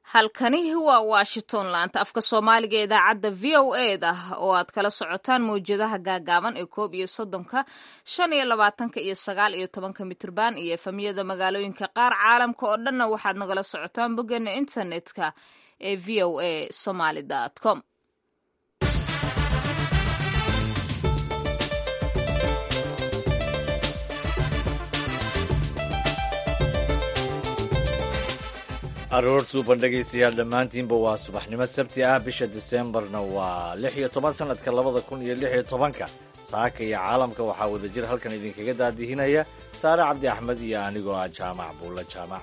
halkani waa washington laanta afka soomaaliga ee idaacadda v o e da oo aad kala socotaan mawjadaha gaagaaban ee koob iyo soddonka shan iyo labaatanka iyo sagaal iyo tobanka mitrban iyo efamiyada magaalooyinka qaar caalamka oo dhanna waxaad nagala socotaan boggeena internetka ee v o a somaly com aroor suuban dhegaystayaal dhammaantiinba waa subaxnimo sabti ah bisha diseembarna waa lix iyo toban sannadka labada kun iyo lix iyo tobanka saaka iyo caalamka waxaa wadajir halkan idinkaga daadihinaya saare cabdi axmed iyo anigoo ah jaamac buulla jaamac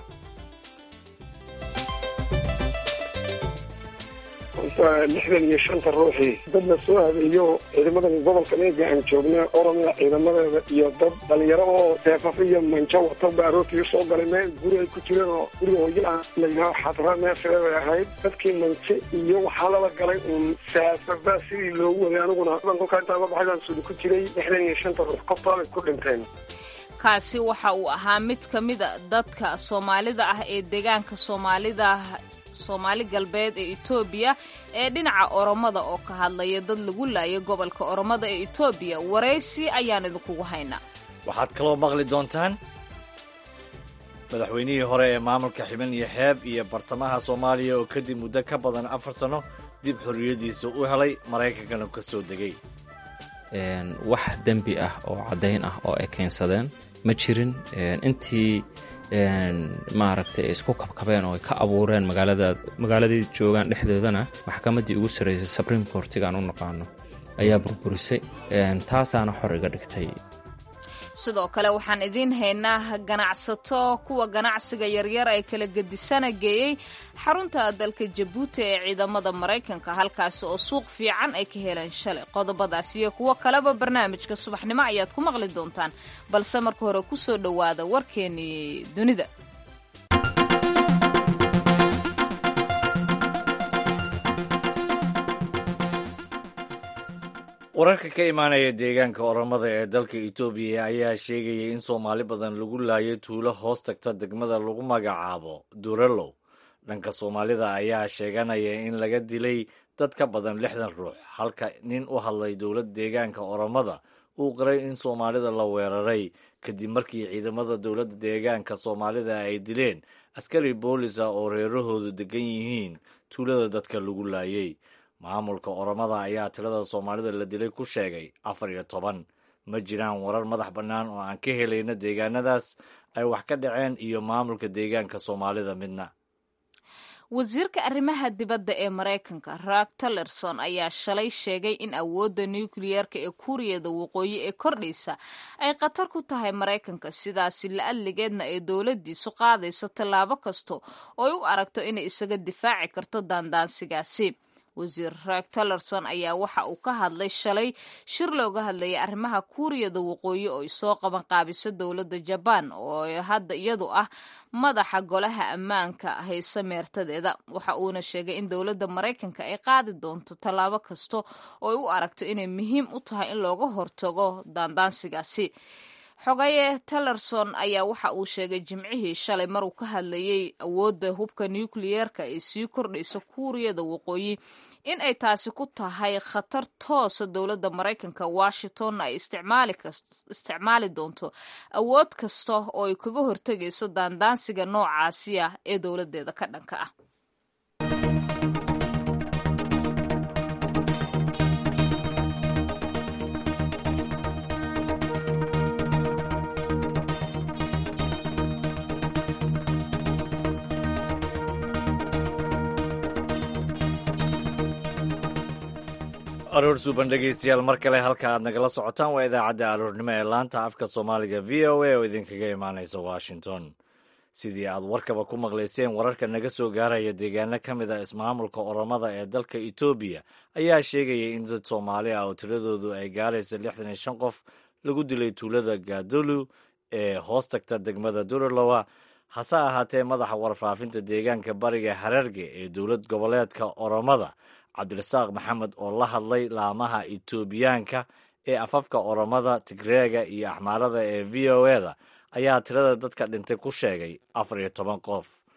lixdan iyo shanta ruuxii dad la soo habeeyo ciidamadan gobolka meega aan joogna oromia ciidamadeeda iyo dad dhalinyaro oo seefaf iyo manjo wato ba aroortii usoo galay meel guri ay ku jireen oo guriga hooyala layidhaho xadra meesha bay ahayd dadkii manjo iyo waxaa lala galay uun seefaba sidii loogu waday aniguna kolkaa intaa la baxay baan sudi ku jiray lixdan iyo shanta ruux qoftaabay ku dhinteen kaasi waxa uu ahaa mid ka mida dadka soomaalida ah ee deegaanka soomaalida soomaali galbeed ee etoobiya ee dhinaca oromada oo ka hadlaya dad lagu laayay gobolka oromada ee etoobiya waraysi ayaan idinkugu haynaa waxaad kaloo maqli doontaan madaxweynihii hore ee maamulka xiban iyo xeeb iyo bartamaha soomaaliya oo kadib muddo ka badan afar sanno dib xorriyaddiisa u helay maraykankana ka soo degay wax dembi ah oo caddayn ah oo ay keensadeen ma jirin intii maaragtay ay isku kabkabeen oo ay ka abuureen magaalada magaaladii joogaan dhexdoodana maxkamaddii ugu sarraysay supreme courtigaan u naqaano ayaa burburisay taasaana xor iga dhigtay sidoo kale waxaan idiin haynaa ganacsato kuwa ganacsiga yaryar ay kala gedisana geeyey xarunta dalka jabuuti ee ciidamada maraykanka halkaasi oo suuq fiican ay ka heleen shalay qodobadaas iyo kuwo kaleba barnaamijka subaxnimo ayaad ku maqli doontaan balse marka hore ku soo dhowaada warkeenii dunida wararka ka imaanaya deegaanka oromada ee dalka etoobiya ayaa sheegaya in soomaali badan lagu laayay tuulo hoos tagta degmada lagu magacaabo durelow dhanka soomaalida ayaa sheeganaya in laga dilay dad ka badan lixdan ruux halka nin u hadlay dowlad deegaanka oromada uu qiray in soomaalida la weeraray kadib markii ciidamada dowladda deegaanka soomaalida ay dileen askari boolis ah oo reerahoodu degan yihiin tuulada dadka lagu laayay maamulka oromada ayaa tirada soomaalida la dilay ku sheegay afar iyo toban ma jiraan warar madax bannaan oo aan ka helayno deegaanadaas ay wax ka dhaceen iyo maamulka deegaanka soomaalida midna wasiirka arrimaha dibadda ee maraykanka raak tillerson ayaa shalay sheegay in awoodda nukliyeerka ee kuuriyada waqooyi ee kordhaysa ay khatar ku tahay maraykanka sidaasi la-adligeedna ay dowladdiisu qaadayso tallaabo kasta oo ay u aragto inay isaga difaaci karto daandaansigaasi wasiir raak tillerson ayaa waxa uu ka hadlay shalay shir looga hadlayay arrimaha kuuriyada waqooyi oo ay soo qaban qaabiso dowladda jabaan oo hadda iyadu ah madaxa golaha ammaanka hayse meertadeeda waxa uuna sheegay in dowladda maraykanka ay qaadi doonto tallaabo kasta oo ay u aragto inay muhiim u tahay in looga hortago daandaansigaasi xogaye tillerson ayaa waxa uu sheegay jimcihii shalay maruu ka hadlayay awoodda hubka nukliyeerka ay sii kordhayso kuuriyada waqooyi in ay taasi ku tahay khatar toosa dowladda maraykanka washington ay isticmaali doonto awood kasta oo ay kaga hortegayso daandaansiga noocaasi ah ee dowladdeeda ka dhanka ah aroor suuban dhegaystayaal mar kale halka aad nagala socotaan waa idaacadda aroornimo ee laanta afka soomaaliga v o a oo idinkaga imaanaysa washington sidii aad warkaba ku maqlayseen wararka naga soo gaaraya deegaano ka mid a ismaamulka oromada ee dalka etoobiya ayaa sheegaya in dad soomaali ah oo tiradoodu ay gaaraysa lixdan iyo shan qof lagu dilay tuulada gaadolu ee hoos tagta degmada duralowa hase ahaatee madaxa warfaafinta deegaanka bariga hararge ee dowlad goboleedka oromada cabdirasaaq maxamed oo la hadlay laamaha etoobiyaanka ee afafka oromada tigreega iyo axmaarada ee v o e da ayaa tirada dadka dhintay ku sheegay afar iyo toban qof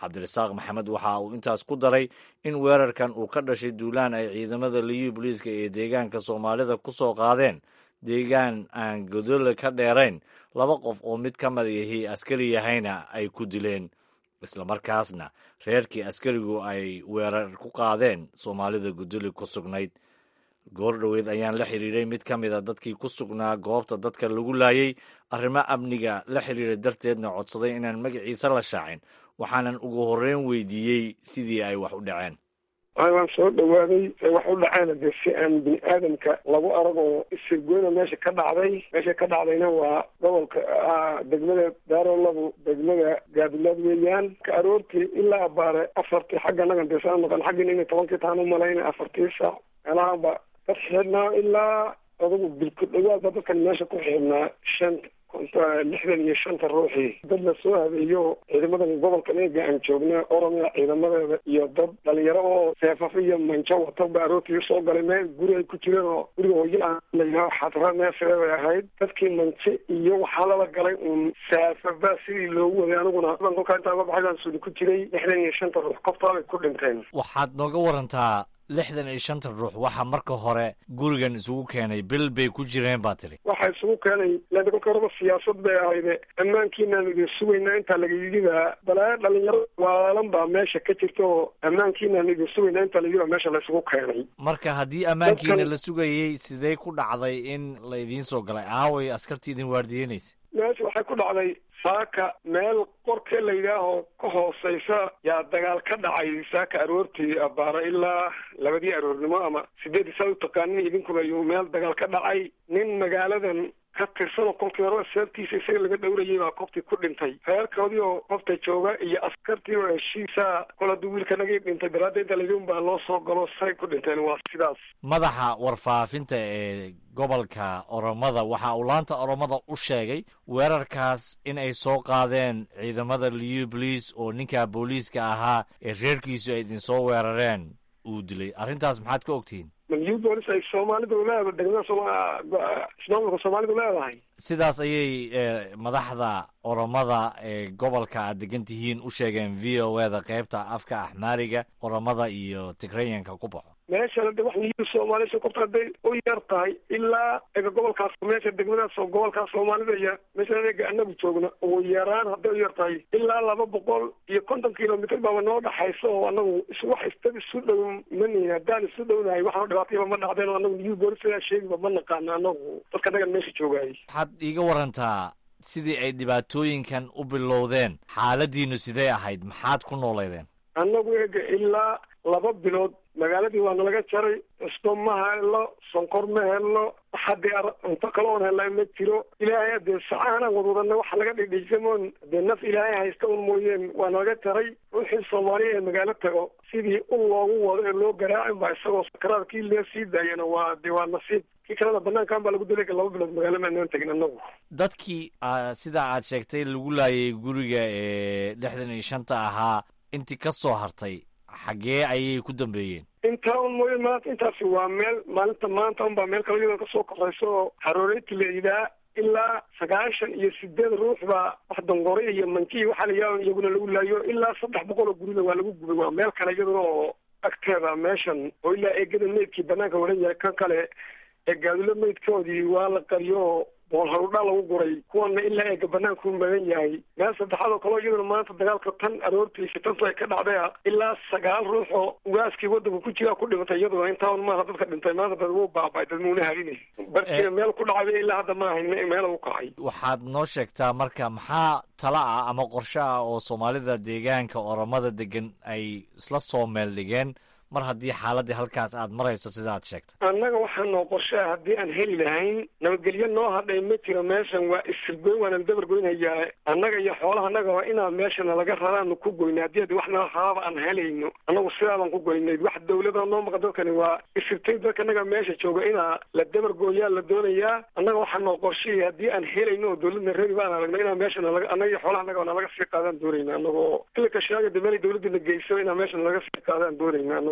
cabdirasaaq maxamed waxa uu intaas ku daray in weerarkan uu ka dhashay duulaan ay ciidamada liyu booliiska ee deegaanka soomaalida ku soo qaadeen deegaan aan godole ka dheerayn laba qof oo mid ka mid yahi askari yahayna ay ku dileen islamarkaasna reerkii askarigu ay weerar ku qaadeen soomaalida godole ku sugnayd goor dhoweed ayaan la xiriiray mid ka mid a dadkii ku sugnaa goobta dadka lagu laayay arrimo amniga la xiriira darteedna codsaday inaan magaciisa la shaacin waxaanan ugu horreyn weydiiyey sidii ay wax u dhaceen waan soo dhawaaday wax u dhaceena dee si aan bini aadamka lagu arag oo isirgoyna meesha ka dhacday meesha ka dhacdayna waa gobolka degmada daarolabu degmada gaadilaad weeyaan ka aroortii ilaa abaare afartii xagga nagan dee saa maqan xaggina inay tobankii taan u malayna afartii saac meelahaanba dad xidhnaa ilaa adugu bilku dhawaadba dadkan meesha ku xidhnaa shan lixdan iyo shanta ruuxii dad la soo habeeyo ciidamadan gobolka eega aan joogna oromia ciidamadeeda iyo dad dhalinyaro oo seefaf iyo manjo wata ba aroortii soo galay meel guri ay ku jireen oo guriga hooya layidhaho xadra meesheeday ahayd dadkii manje iyo waxaa lala galay uun seefafba sidii loogu waday aniguna kolkaa intaa uga baxay baan suuli ku jiray lixdan iyo shanta ruux koftaabay ku dhinteen waxaad nooga warantaa lixdan iyo shanta ruux waxaa marka hore gurigan isugu keenay bil bay ku jireen baa tiri waxaa isugu keenay lada kolka horeba siyaasad bay ahayde ammaankiinaan idin sugaynaa intaa lagayidibaa balaayo dhalinyaro waalan baa meesha ka jirta oo ammaankiinaan idin sugaynaa intaa layidibaa meesha laysugu keenay marka haddii ammaankiina la sugayey sidee ku dhacday in la idiin soo galay aaway askartii idin waardiyeynaysa meesha waxay ku dhacday saaka meel qorkee la yidhaaho ka hooseysa yaa dagaal ka dhacay saaka aroortii abaara ilaa labadii aroornimo ama sideedii saa u taqaanin idinkuba ayuu meel dagaal ka dhacay nin magaaladan ka tirsanoo kolkii horeba seebtiisa isaga laga dhowrayay baa koftii ku dhintay reerkoodii oo qofta jooga iyo askartii oo heshiisa kol hadduu wiilkanagii dhintay daraadda inta laydin baa loo soo galo say ku dhinteen waa sidaas madaxa warfaafinta ee gobolka oromada waxa uu laanta oromada u sheegay weerarkaas in ay soo qaadeen ciidamada liu boliis oo ninka booliiska ahaa ee reerkiisu ay idinsoo weerareen uu dilay arrintaas maxaad ka ogtihiin liu boolis ay soomaalidu leedahay degmada ismaamulka soomaalidu leedahay sidaas ayay madaxda oromada ee gobolka aad degan tihiin u sheegeen v o e da qaybta afka axmaariga oromada iyo tigreyanka ku baxo meeshana de wax liyu soomaalisha korta hadday u yar tahay ilaa ega gobolkaas meesha degmadaas oo gobolkaas soomaalida iyo meesha ega anagu joogna ugu yaraan hadday u yar tahay ilaa laba boqol iyo konton kilomitr baaba noo dhaxaysa oo anagu is wax istad isu dhow manihin haddaan isu dhownahay waxaan dhibaatayaba ma dhacdeen oo anagu liyu boolisaa sheegiba ma naqaano anagu dadka nagan meesha joogaayay waxaad iiga warantaa sidii ay dhibaatooyinkan u bilowdeen xaaladiinu sidee ahayd maxaad ku nooleydeen annagu ega ilaa laba bilood magaaladii waa nalaga jaray cusbo ma helno sonkor ma helno haddii cunto kale oon helnaa ma jiro ilaahay adee sacaanaan wadwadana waxa laga dhidhiisamoon dee naf ilaahay haysta un mooyeen waa nalaga jaray ruuxii soomaaliya ee magaalo tago sidii un loogu wado ee loo garaacin baa isagoo sakaraad kii lee sii daayana waa dee waa nasiib kii kalena banaankan baa lagu dilay laba bilood magaalo maanaan tegin anagu dadkii sidaa aad sheegtay lagu laayay guriga ee lixdan iyo shanta ahaa intii ka soo hartay xaggee ayay ku dambeeyeen intaa un mooye maanta intaasi waa meel maalinta maanta unbaa meel kale iyadoo kasoo korayso oo harooreyta la yidhaha ilaa sagaashan iyo sideed ruux baa wax dongore iyo mankiyi waxaa la yidhaha iyaguna lagu laayo ilaa saddex boqol oo gurida waa lagu gubay waa meel kale iyaduna oo agteeda meeshan oo ilaa eegada meydkii banaanka waran yahay kan kale ee gaadilo meydkoodii waa la qariyo bool harudhaa lagu guray kuwana ilaa eega banaanku magan yahay meel saddexaad oo kaleo iyaduna maanta dagaalka tan aroortii shitantu ay ka dhacday ilaa sagaal ruux oo ugaaskii wadanka ku jiraa ku dhimatay iyaduna intaan maaha dadka dhintay maanta dad wuu baabay dad muuna harinay barkiina meel ku dhacday ilaa hadda ma ahayn meel u kacay waxaad noo sheegtaa marka maxaa tala ah ama qorshe ah oo soomaalida deegaanka oromada degan ay isla soo meel dhigeen mar haddii xaaladii halkaas aad marayso sida aad sheegtay annaga waxaa noo qorshaa haddii aan heli lahayn nabadgelyo noo hadhay ma jiro meeshan waa isirgoyn waanaan dabar goynhayaa annaga iyo xoolaha annaga waa inaan meeshana laga raraanu ku goyna haddii adi wax nala raraaba aan helayno annagu sidaabaan ku goynay wax dawlada noo maqan dadkani waa isirtay dadka annaga meesha jooga inaa la dabar gooyaa la doonayaa annaga waxaa noo qorshayay haddii aan helayno oo dawladna reeri baan aragno inaan meeshana laga annaga iyo xoolaha annaga na laga sii qaadaan doonayna annagoo ilaka shaaga de meel dawladana geyso inaan meeshana laga sii qaadaan doonayna annagu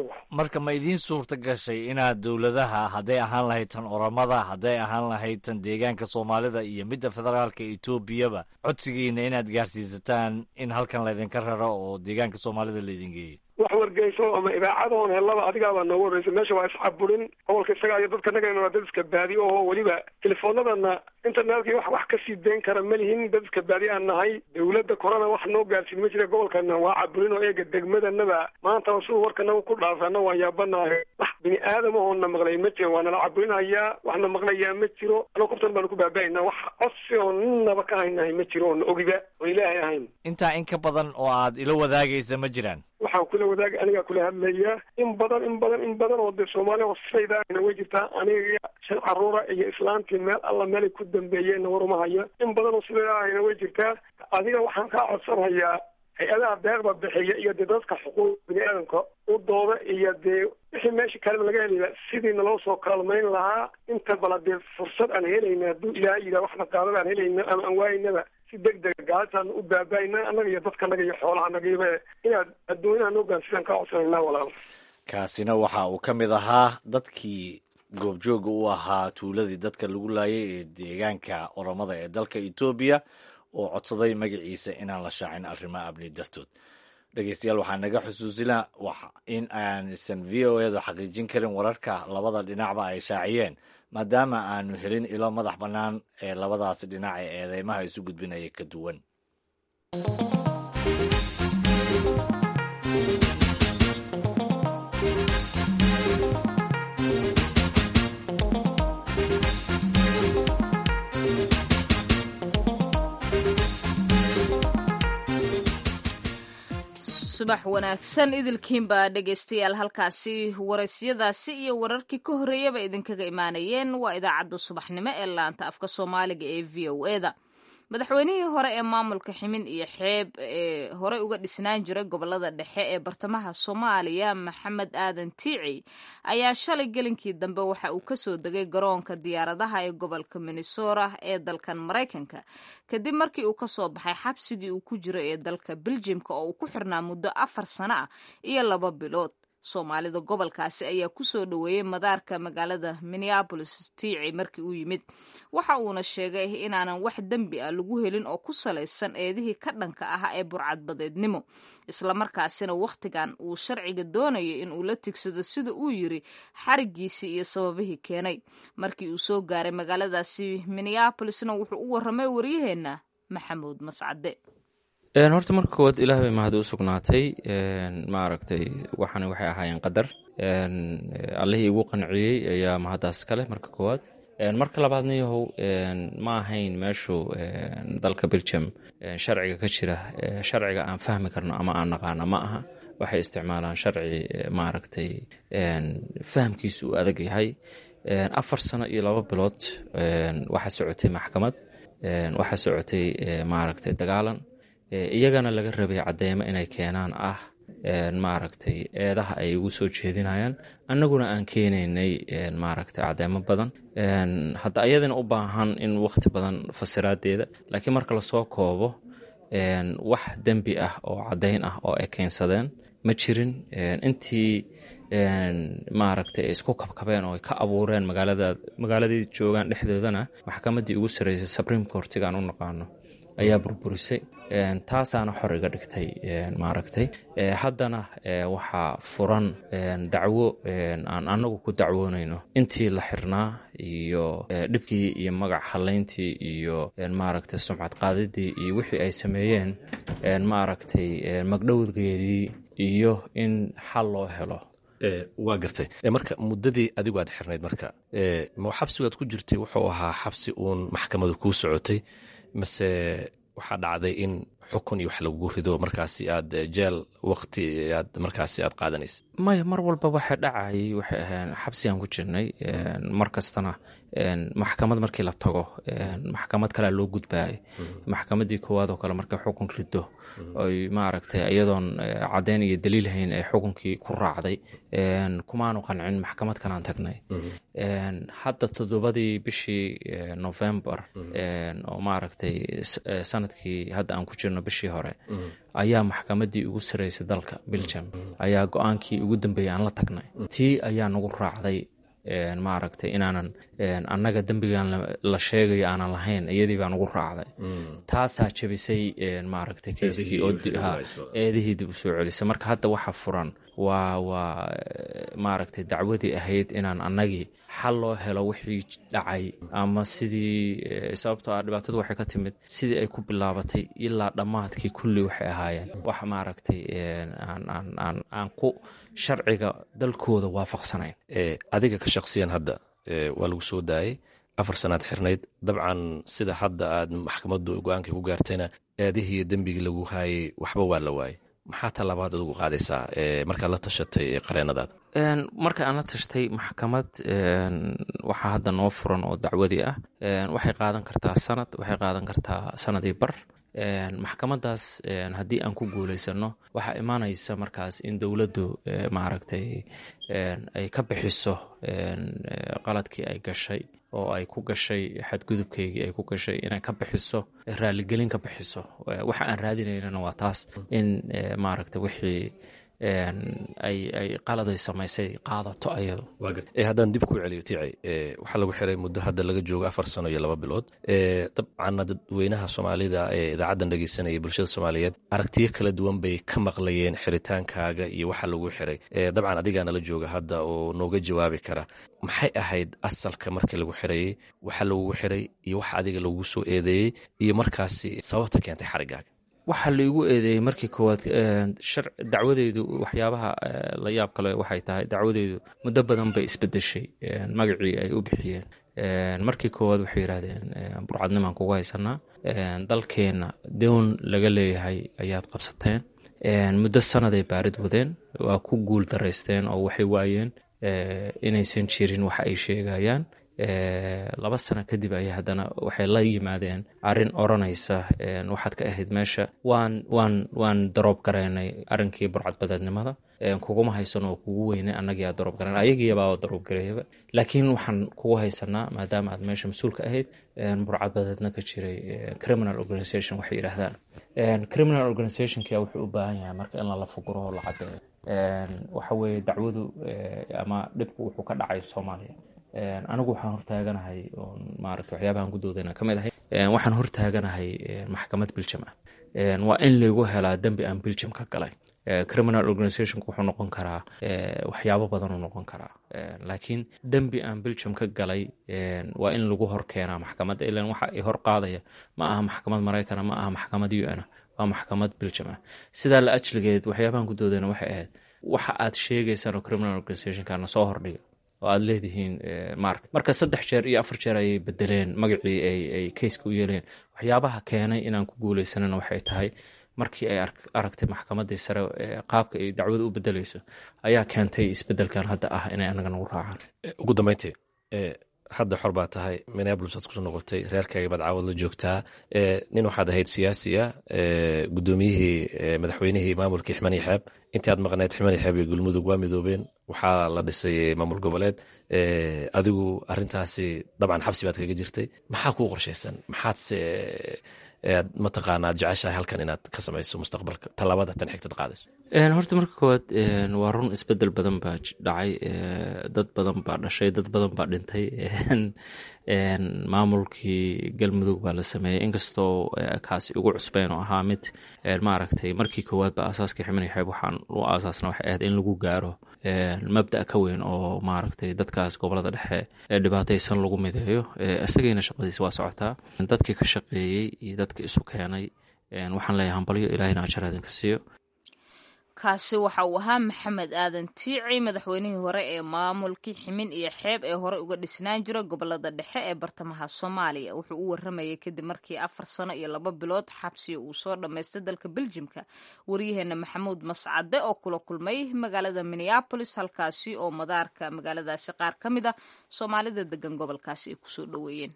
marka ma idiin suurta gashay inaad dowladaha hadday ahaan lahayd tan oramada hadday ahaan lahayd tan deegaanka soomaalida iyo midda federaalka etoobiyaba codsigiina inaad gaarsiisataan in halkan laydinka raro oo deegaanka soomaalida laydin geeyo wax wargeyso ama idaacadoon helaba adigaabaa noogu horreysay meesha waa iscaburin gobolka isaga iyo dadka nagana waa dad iska baadi oo weliba telefoonadana internetkii wax wax kasii dayn kara ma lihin dad iska baadi aan nahay dawladda korona wax noo gaarsiin ma jira gobolkana waa caburin oo eega degmadanaba maanta siduu warkanaga ku dhaafana waan yaabanahay wax bini aadam ahoona maqlay ma jiro waa nala caburinayaa waxna maqlayaa ma jiro ano kubtan baanu ku baaba'aynaa wax codsi oo ninaba ka haynahay ma jiro oona ogiba oo ilaahay ahayn intaa in ka badan oo aad ila wadaagaysa ma jiraan waxaan kula wadaag anigaa kula hadlaya in badan in badan in badan oo dee soomaaliya hosaydaana way jirtaa aniga shan caruura iyo islaantii meel alla meelay ku dambeeyeenna waruma hayo in badan oo sidaahayna way jirtaa adiga waxaan kaa codsanhayaa hay-adaha deeqda bixiya iyo dee dadka xuquuq bini aadamka u dooda iyo dee wixii meesha kaleba laga helaya sidii naloo soo kaalmayn lahaa inta bala dee fursad aan helayna hadduu ilaahay yidhaha waxna qaadada aan helayna ama aan waaynaba si deg dega gaalataan u baabaayna annaga iyo dadkanaga iyo xoolahanagiiba inaad adduunyaha noo gaansidaan kaa codsanayna walaal kaasina waxa uu ka mid ahaa dadkii goobjooga u ahaa tuuladii dadka lagu laayay ee deegaanka oromada ee dalka etoobiya oo codsaday magaciisa inaan la shaacin arrimaha amni dartood dhegeystayaal waxaa naga xusuusina in aansan v o edu xaqiijin karin wararka labada dhinacba ay shaaciyeen maadaama aanu helin ilo madax bannaan ee labadaasi dhinac ee eedeymaha isu gudbinaya ka duwan subax wanaagsan idilkiinbaa dhegaystayaal halkaasi waraysyadaasi iyo wararkii ka horreeyaba idinkaga imaanayeen waa idaacadda subaxnimo ee laanta afka soomaaliga ee v o eda madaxweynihii hore ee maamulka ximin iyo xeeb ee horey uga dhisnaan jiray gobolada dhexe ee bartamaha soomaaliya maxamed aadan tiici ayaa shalay gelinkii dambe waxa uu kasoo degay garoonka diyaaradaha ee gobolka minnesota ee dalkan maraykanka kadib markii uu kasoo baxay xabsigii uu ku jiro ee dalka beljimka oo uu ku xirnaa muddo afar sano ah iyo laba bilood soomaalida gobolkaasi ayaa kusoo dhoweeyey madaarka magaalada minneabolis tiici markii uu yimid waxa uuna sheegay inaanan wax dembi ah lagu helin oo ku salaysan eedihii ka dhanka ah ee burcadbadeednimo islamarkaasina wakhtigan uu sharciga doonaya in uu la tigsado sida uu yiri xarigiisii iyo sababihii keenay markii uu soo gaaray magaaladaasi minneabolisna wuxuu u warramay waryaheenna maxamuud mascade horta marka koowaad ilaah bay mahad u sugnaatay maaragtay waxaana waxay ahaayeen qadar allihii igu qanciyey ayaa mahaddaas kale marka koowaad marka labaadna yahow ma ahayn meeshu dalka belgium sharciga ka jira sharciga aan fahmi karno ama aan naqaano ma aha waxay isticmaalaan sharci maaragtay fahamkiisu uu adag yahay afar sano iyo laba bilood waxaa socotay maxkamad waxaa socotay maaragtay dagaalan iyagana laga rabay cadeymo inay keenaan ah maaragtay eedaha ay ugu soo jeedinayaan annaguna aan keenaynay maaragtay cadeymo badan hadda ayadana u baahan in wakhti badan fasiraadeeda laakiin marka lasoo koobo wax dembi ah oo caddayn ah oo ay keensadeen ma jirin intii maaragtay ay isku kabkabeen oo ay ka abuureen magaalada magaaladii joogaan dhexdoodana maxkamaddii ugu sarreysay supreme courtigaan u naqaano ayaa burburisay taasaana xor iga dhigtay maaragtay haddana waxaa furan dacwo aan annagu ku dacwoonayno intii la xirnaa iyo dhibkii iyo magac halayntii iyo maaragtay sumcad qaadidii iyo wixii ay sameeyeen maaragtay magdhowgeedii iyo in xal loo helo waa gartay marka muddadii adigu aad xirnayd marka ma xabsigaad ku jirtay wuxuu ahaa xabsi uun maxkamadu kuu socotay mase waxaa dhacday in xukun iyo wax lagugu rido markaasi aad jeel wakti aad markaasi aad qaadanaysa maya mar walba waxay dhacayay waxay ahayn xabsigaan ku jirnay mar kastana maxkamad markii la tago maxkamad kalea loo gudbaayay maxkamaddii koowaad oo kale markay xukun rido oy maaragtay iyadoon caddeyn iyo daliil hayn ay xukunkii ku raacday kumaanu qancin maxkamad kalaan tagnay hadda toddobadii bishii novembar oo maaragtay sanadkii hadda aan ku jirno jirno bishii hore ayaa maxkamaddii ugu saraysay dalka belgium ayaa go-aankii ugu dambeeyay aan la tagnay tii ayaa nagu raacday maaragtay inaanan annaga dembigan la sheegayo aanan lahayn iyadii baa nagu raacday taasaa jebisay maaragtay keyskii oo eedihii dib u soo celisay marka hadda waxa furan waa waa maaragtay dacwadii ahayd inaan annagii xal loo helo wixii dhacay ama sidii sababtoo ah dhibaatadu waxay ka timid sidii ay ku bilaabatay ilaa dhammaadkii kulli waxay ahaayeen wax maaragtay aan ku sharciga dalkooda waafaqsanayn adiga ka shaqsiyan hadda waa lagu soo daayay afar sanaad xirnayd dabcan sida hadda aad maxkamaddu go-aankii ku gaartayna eedihii iyo dembigii lagu haayay waxba waa la waayay maxaa talaabaad ugu qaadaysaa markaad la tashatay qareenadaada marka aan la tashtay maxkamad waxaa hadda noo furan oo dacwadii ah waxay qaadan kartaa sanad waxay qaadan kartaa sanadii bar maxkamadaas haddii aan ku guulaysano waxaa imaanaysa markaas in dowladdu maaragtay ay ka bixiso qaladkii ay gashay oo ay ku gashay xadgudubkeygii ay ku gashay inay ka bixiso raaligelin ka bixiso waxa aan raadinaynana waa taas in maaragtay wixii ay ay qaladay samaysay qaadato ayadu haddaan dib ku celiyo tiici waxaa lagu xiray muddo hadda laga joogo afar sano iyo laba bilood dabcanna dadweynaha soomaalida ee idaacaddan dhegeysanaya bulshada soomaaliyeed aragtiyo kala duwan bay ka maqlayeen xiritaankaaga iyo waxa lagu xiray dabcan adigaa nala jooga hadda oo nooga jawaabi kara maxay ahayd asalka markii lagu xirayey waxa lagugu xiray iyo waxa adiga lagugu soo eedeeyey iyo markaasi sababta keentay xarigaaga waxaa laigu eedeeyey markii koowaad dacwadeydu waxyaabaha la yaab kale waxay tahay dacwadeydu muddo badan bay isbedeshay magacii ay u bixiyeen markii koowaad waxay yidhaahdeen burcadnimaan kugu haysanaa dalkeenna doon laga leeyahay ayaad qabsateen muddo sanaday baarid wadeen waa ku guul daraysteen oo waxay waayeen inaysan jirin waxa ay sheegayaan laba sano kadib ayay haddana waxay la yimaadeen arrin odranaysa waxaad ka ahayd meesha waan waan waan daroob garaynay arrinkii burcadbadeednimada kuguma haysan oo kugu weynay annagiiaa daroob garayn ayagiibaa daroob gareeyaba laakiin waxaan kugu haysanaa maadaama aad meesha mas-uulka ahayd burcadbadeedna ka jiray criminal organization waxay yidhaahdaan criminal organizationkia wuxuu u baahan yahay marka in lala fuguro oo la cadeeyo waxa weeye dacwadu ama dhibku wuxuu ka dhacay soomaaliya anigu waxaan hortaaganahay maarata waxyaabahan gudoodana ka mid ahay waxaan hortaaganahay maxkamad biljam ah waa in laygu helaa dembi aan biljam ka galay criminal organizationku wuxuu noqon karaa waxyaabo badanuu noqon karaa laakiin dembi aan biljam ka galay waa in lagu hor keenaa maxkamadda ilan waxa i hor qaadaya ma aha maxkamad maraykana ma aha maxkamad u n waa maxkamad biljam ah sidaa la ajligeed waxyaabahan gudoodana waxay ahayd waxa aad sheegaysaan oo criminal organizationkana soo hordhiga oo aada leedihiin mark marka saddex jeer iyo afar jeer ayay bedeleen magacii ay keyska u yeeleen waxyaabaha keenay inaan ku guuleysanana waxay tahay markii ay aragtay maxkamadii sare qaabka ay dacwada u bedeleyso ayaa keentay isbedelkan hadda ah inay anaga nagu raacaan ugu dambeyntii hadda xor baa tahay minneabolis aad kusoo noqotay reerkaaga baad caawad la joogtaa nin waxaad ahayd siyaasi ah gudoomiyihii madaxweynihii maamulkii ximani xeeb intii aad maqneed ximani xeeb iyo galmudug waa midoobeen waxaa la dhisay maamul goboleed adigu arintaasi dabcan xabsi baad kaga jirtay maxaa kuu qorshaysan maxaadse aad mataqaanaa jeceshahay halkan inaad ka samayso mustaqbalka tallaabada tan xigtad qaadayso horta marka koowaad waa run isbedel badan baa dhacay dad badan baa dhashay dad badan baa dhintay maamulkii galmudug baa la sameeyey inkastoo kaasi ugu cusbeyn oo ahaa mid maaragtay markii koowaad ba aasaaskii ximani xeeb waxaan u aasaasna waxay ahayd in lagu gaaro mabda ka weyn oo maaragtay dadkaas gobolada dhexe ee dhibaataysan lagu mideeyo isagayna shaqadiisa waa socotaa dadkii ka shaqeeyey iyo dadka isu keenay waxaan leeyahay hambalyo ilaahina ajar idinka siiyo kaasi waxa uu ahaa maxamed aadan tiici madaxweynihii hore ee maamulkii ximin iyo xeeb ee hore uga dhisnaan jira gobolada dhexe ee bartamaha soomaaliya wuxuu u waramayay kadib markii afar sano iyo laba bilood xabsiga uu soo dhammaystay dalka beljimka waryaheena maxamuud mascade oo kula kulmay magaalada minneabolis halkaasi oo madaarka magaaladaasi qaar ka mid a soomaalida degan gobolkaasi ay kusoo dhoweeyeen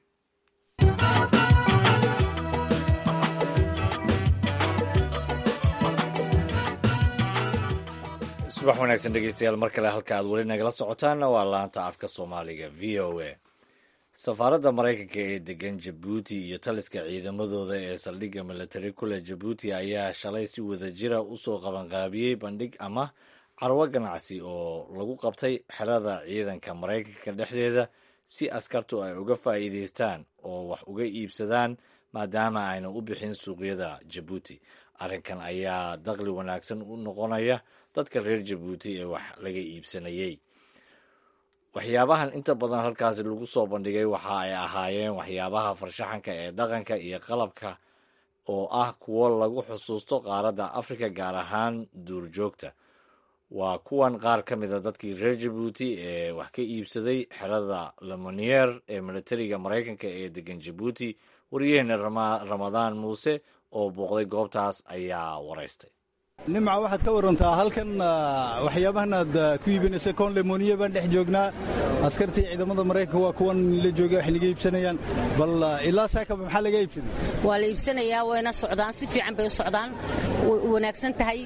subax wanaagsan dhegeystayaal mar kale halka aad weli nagala socotaanna waa laanta afka soomaaliga v o a safaaradda maraykanka ee degan jabuuti iyo taliska ciidamadooda ee saldhigga militari kule jabuuti ayaa shalay si wadajira usoo qabanqaabiyey bandhig ama carwo ganacsi oo lagu qabtay xerada ciidanka maraykanka dhexdeeda si askartu ay uga faa'iidaystaan oo wax uga iibsadaan maadaama ayna u bixin suuqyada jabuuti arrinkan ayaa daqli wanaagsan u noqonaya dadka reer jabuuti ee wax laga iibsanayey waxyaabahan inta badan halkaasi lagu soo bandhigay waxa ay ahaayeen waxyaabaha farshaxanka ee dhaqanka iyo qalabka oo ah kuwo lagu xusuusto qaaradda afrika gaar ahaan duurjoogta waa kuwan qaar ka mida dadkii reer jabuuti ee wax ka iibsaday xerada lemonier ee militariga maraykanka ee degan jabuuti waryaheena ramadaan muuse oo booqday goobtaas ayaa waraystay nimca waxaad ka warantaa halkan waxyaabahan aad ku iibinaysa koon lemoniye baan dhex joognaa askartii ciidamada maraykanka waa kuwan la jooga wax naga iibsanayaan bal ilaa saakaba maxaa laga iibsaday waa la iibsanayaa wayna socdaan si fiican bay u socdaan wanaagsan tahay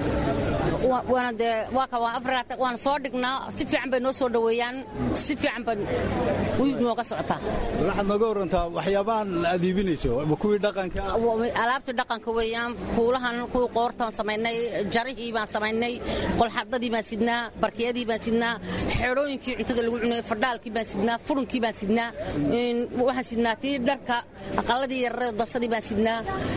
waana soo dhignaa si fiican bay noo soo dhoweeyaan si fiican bay nooga socotaa waxaad nooga warantaa waxyaabahan aad iibinayso kuwii dhaqanka alaabtii dhaqanka weeyaan kuulahan kuwii qoortaan samaynay jarihii baan samaynay qolxadadii baan sidnaa barkiyadii baan sidnaa xeedhooyinkii cuntada lagu cunay fardhaalkii baan sidnaa furunkii baan sidnaa waxaan sidnaa tii dharka aqaladii yarare dasadii baan sidnaa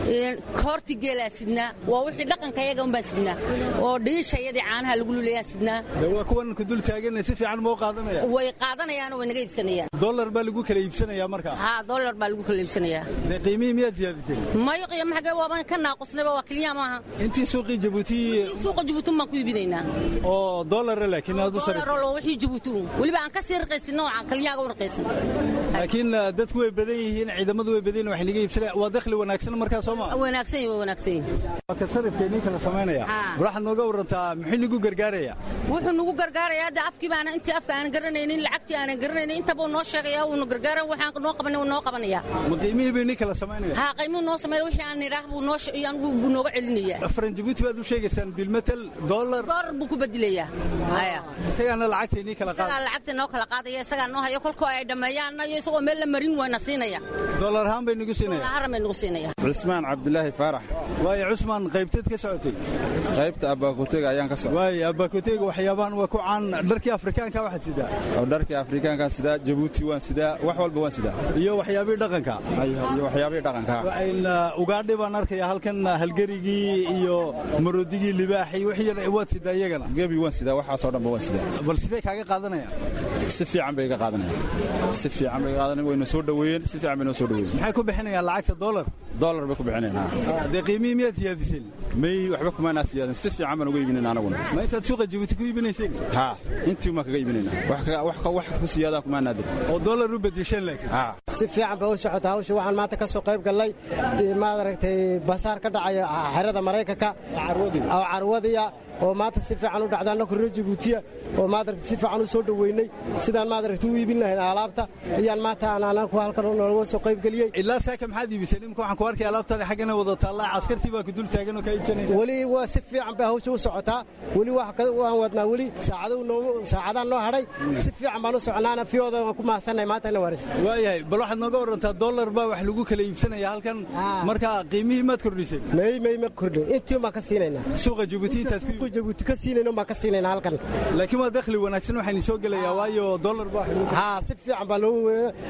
koortii geelaa sidnaa waa wixii dhaqanka iyaga un baan sidnaa oo dhiishayadii caanaha lagu luleeyaa sidnaa waa kuwan ku dul taagan si fiican moo qaadanaya way qaadanayaan way naga iibsanayaan dollar baa lagu kala iibsanayaa markaa haa dollar baa lagu kala iibsanayaa dee qiimihii miyaad siyaadisay mayo qiimo xagee waaban ka naaqusnayba waa keliya maaha intii suuqii jabuuti suuqa jabuuti baan ku iibinaynaa oo dollara laakiin aad u sarif dollar wixii jabuuti weliba aan ka sii raqaysin nooca keliyaaga u raqaysin laakiin dadku way badan yihiin ciidamadu way badan yihiin wax naga iibsanaya waa dakhli wanaagsan markaa soo ma wanaagsan yihin waa wanaagsan yihin waa ka sarifkeennii kala samaynaya waxaad nooga warantaa muxuu nagu gargaaraya wuxuu nagu gargaarayaa de afkii baana intii afka aanan garanaynin lacagtii aanan garanaynin intabuu noo sheegaya wuuna gargaara waxaan noo qabanay wuu noo qabanaya ma qiimihii bay nii kala samaynaya haa qiimuhu noo sameeya wixii aan nidhaah buu noo buu nooga celinaya faran jabuuti baad u sheegaysaan bilmetel dollar dollar buu ku bedelayaa haya isagaana lacagtay nii kala qaada isagaa lacagta noo kala qaadaya isagaa noo haya kolkoo ay dhammeeyaan iyo isagoo meel la marin waana siinaya dollar ahaan bay nagu siinaya haran bay nagu siinaya cusmaan cabdilaahi faarax waayo cusmaan qaybteed ka socotay qaybta abaakutega ayaan ka socday waayo abaakutega waxyaabahan waa ku caan dharkii afrikaanka waxaad sidaa oo dharkii afrikaankaan sidaa jabuuti waan sidaa wax walba waan sidaa iyo waxyaabihii dhaqanka iyo waxyaabihii dhaqanka ugaadhi baan arkaya halkan halgerigii iyo maroodigii libaaxii wixii waad sidaa iyagana gebi waan sidaa waxaasoo dhanba waan sidaa bal sidee kaaga qaadanayaan si fiican bay iga qaadanayaan si fiican bay iga qaadanayaan wayna soo dhoweeyeen si fiican bay noo soo dhoweeyeen maxay ku bixinayaan lacagta dollar dollar bay ku bixinayaan dee qiimihii miyaad siyaadiseen may waxba kumaanaa siyaadin si fiican baan uga iibinayna anaguna ma intaad suuqa jabuuti ku iibinayseen haa intii umaan kaga iibinayna wax ku siyaadaa kumaanaa dir oo dollar u bedesheen laakiin si fiican bay u socota hawsha waxaan maanta ka soo qayb gallay maad aragtay basaar ka dhacaya xerada maraykanka oo carwadiya oo maanta si fiican u dhacda annaku reer jabuutiya oo maadaragta si fiican u soo dhoweynay sidaan maadaragta u iibin lahayn alaabta ayaan maanta aan anaku halkan nooga soo qaybgeliyey ilaa saaka maxaad iibiseen imika waxaan ku arkay alaabtaada xaggana wada taallaa caskartii baa ku dul taagan oo kaa iibsanaysa weli waa si fiican bay hawsha u socotaa weli waan wadnaa weli saacadaan noo hadhay si fiican baan u soconaana fiyooda waan ku mahadsannahay maanta ina waris waayahay bal waxaad nooga warantaa dollar baa wax lagu kala iibsanaya halkan marka qiimihii maad kordhiseen may may ma kordhin intii baan ka siinaynaa suuqa jabuuti intaad ku jabuuti ka siinayno baan ka siinayna halkan laakiin waa dakhli wanaagsan waxaynu soo gelayaa waayo dollar baa haa si fiican baa loo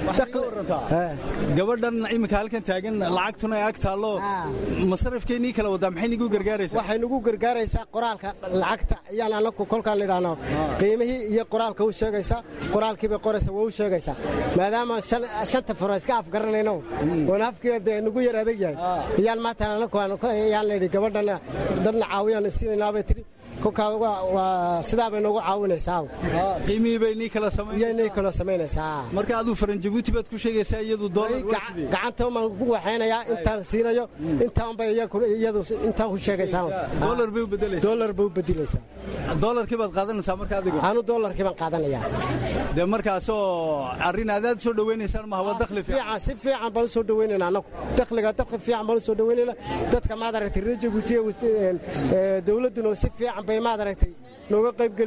gabadhan iminka halkan taagan lacagtuna ay ag taallo masarafkeennii kala wadaa maxay nagu gargaaraysaa waxay nagu gargaaraysaa qoraalka lacagta ayaan anaku kolkaan idhaahno qiimihii iyo qoraalka u sheegaysaa qoraalkiibay qoraysa waa u sheegaysaa maadaama shanta faro iska afgaranayno oon afkiga dee nagu yar adag yahay ayaan maanta anaku ayaan layidhi gabadhan dadna caawiyaan siinaynaabay tiri kolkaa sidaa bay noogu caawinaysaa qiimihii bay nii kala nii kala samaynaysaa marka aduu faran jabuuti baad ku sheegaysaa iyadu gacanta baan ku waxaynayaa intaan siinayo intaan bay iyadu intaan ku sheegaysaa dollar bay u bedelaysaa dollar bay u bedelaysaa dollarkii baad qaadanaysaa marka adigu anu dollarkii baan qaadanayaa dee markaasoo arrin aadaad soo dhawaynaysaan maha waa dakhli fiican si fiican baan u soo dhawaynaynaa anagu dakhliga dakhli fiican baan u soo dhawaynaynaa dadka maad aragtay reer jabuutiya dowladduna si fiican bay maad aragtay nooga qayb gelisay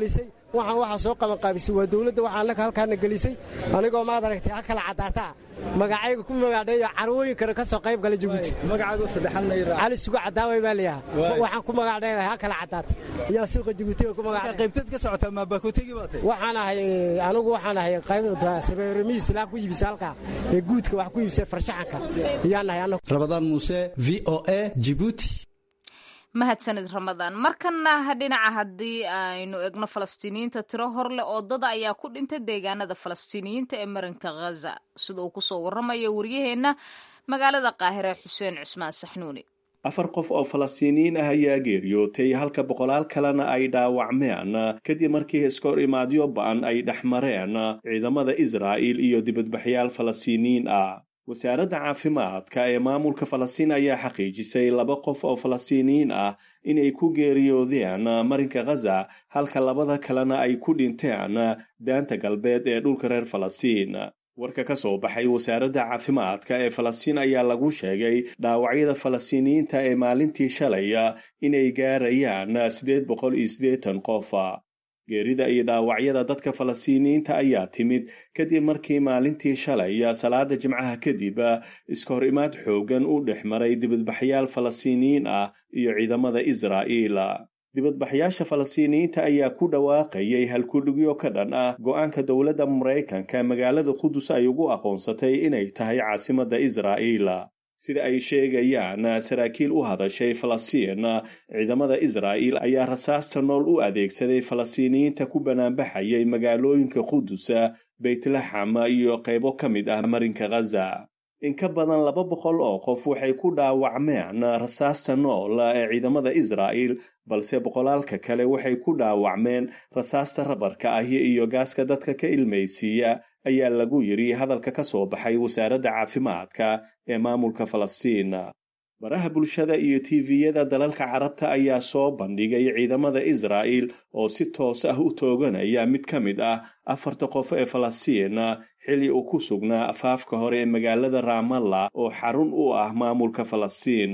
waxaan waxaa soo qabanqaabisay waa dowladda waxaa annaka halkaana gelisay anigoo maad aragtay ha kala caddaataa magacayga ku magaadheeyo carwooyinkana ka soo qayb gala jabuuti magacaagu saddexan mayra cali sugo cadaaway baa layaha waxaan ku magaadheeyahay ha kala caddaata yaa suuqa jabuutiga ku magaadhe qaybteed ka socotaa maa baakotegi baa tay waxaan ahay anigu waxaan ahay qaybta sabeeramiis ilaa ku iibisa halkaa ee guudka wax ku iibsay farshaxanka iyaan nahay anagu rabadaan muuse v o a jibuuti mahadsanid ramadaan markana dhinaca haddii aynu egno falastiiniyiinta tiro hor leh oo dada ayaa ku dhintay deegaanada falastiiniyiinta ee marinka khaza sida uu kusoo warramaya waryaheenna magaalada qaahire xuseen cusmaan saxnuuni afar qof oo falastiiniyiin ah ayaa geeriyootay halka boqolaal kalena ay dhaawacmeen kadib markii iskor imaadyo ba'an ay dhex mareen ciidamada israa'il iyo dibadbaxyaal falastiiniyiin ah wasaaradda caafimaadka ee maamulka falastiin ayaa xaqiijisay laba qof oo falastiiniyiin ah inay ku geeriyoodeen marinka khaza halka labada kalena ay ku dhinteen daanta galbeed ee dhulka reer falastiin warka ka soo baxay wasaaradda caafimaadka ee falastiin ayaa lagu sheegay dhaawacyada falastiiniyiinta ee maalintii shalay inay gaarayaan siddeed boqol iyo siddeetan qof geerida iyo dhaawacyada dadka falastiiniyiinta ayaa timid kadib markii maalintii shalay salaada jimcaha kadib iskahor imaad xooggan u dhex maray dibadbaxyaal falastiiniyiin ah iyo ciidamada israa'iil dibadbaxyaasha falastiiniyiinta ayaa ku dhawaaqayay halkudhigyo ka dhan ah go'aanka dowladda maraykanka magaalada qudus ay ugu aqoonsatay inay tahay caasimadda israa'iil sida ay sheegayaan saraakiil u hadashay falastiin ciidamada israa'iil ayaa rasaasta nool u adeegsaday falastiiniyiinta ku banaanbaxayay magaalooyinka qudus beytlaxam iyo qaybo ka mid ah marinka khaza in ka badan laba boqol oo qof waxay ku dhaawacmeen rasaasta nool ee ciidamada israa'iil balse boqolaalka kale waxay ku dhaawacmeen rasaasta rabarka ahi iyo gaaska dadka ka ilmaysiiya ayaa lagu yidhi hadalka ka soo baxay wasaaradda caafimaadka ee maamulka falastiin baraha bulshada iyo tiviyada dalalka carabta ayaa soo bandhigay ciidamada israa'iil oo si toos ah u tooganaya mid ka mid ah afarta qof ee falastiin xilli uu ku sugnaa afaafka hore ee magaalada raamalla oo xarun u ah maamulka falastiin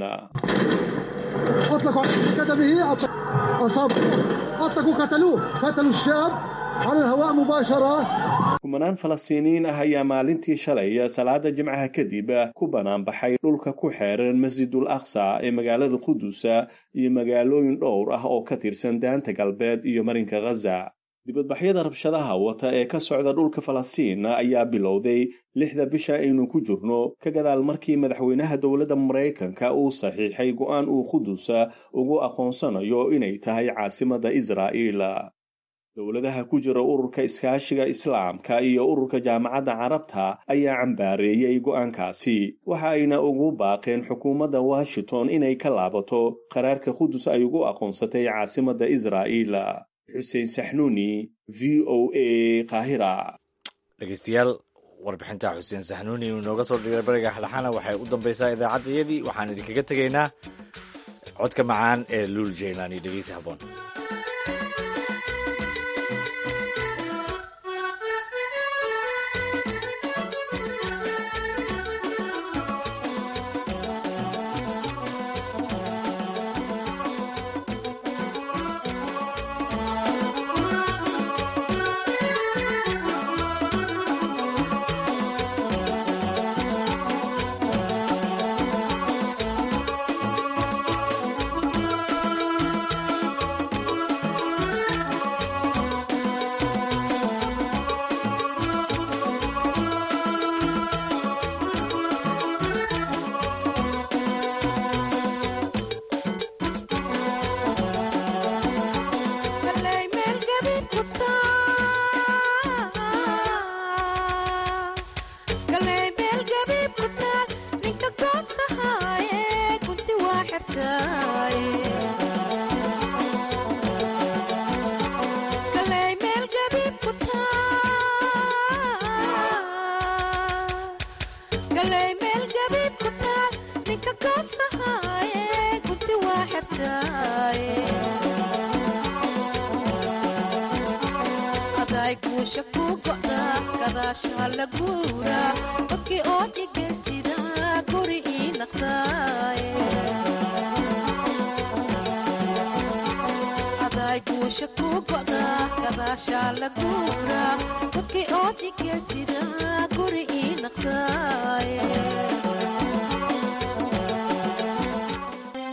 kumanaan falastiiniyiin ah ayaa maalintii shalay salaada jimcaha kadib ku banaanbaxay dhulka ku xeeran masjidul aqsa ee magaalada qudus iyo magaalooyin dhowr ah oo ka tirsan daanta galbeed iyo marinka khaza dibadbaxyada rabshadaha wata ee ka socda dhulka falastiin ayaa bilowday lixda bisha aynu ku jirno ka gadaal markii madaxweynaha dowladda maraykanka uu saxiixay go'aan uu qudus ugu aqoonsanayo inay tahay caasimadda israa'iil dowladaha ku jira ururka iskaashiga islaamka iyo ururka jaamacadda carabta ayaa cambaareeyey go'aankaasi waxa ayna ugu baaqeen xukuumadda washington inay ka laabato qaraarka qudus ay ugu aqoonsatay caasimadda israa'iil xuseen saxnuuni v o a qaahira dhegeystayaal warbixinta xuseen saxnuuni uu inooga soo dhigay bariga xlaxana waxay u dambaysaa idaacaddayadii waxaan idinkaga tegaynaa codka macaan ee luul jaylaani dhegeysi haboon guusha ku go'da gadaasha la guura dadkii oo dhigaysida guri ii naqdaaye guusha ku go'da gadaashaa la guura dadkii oo dhigeysida guri ii naqdaaye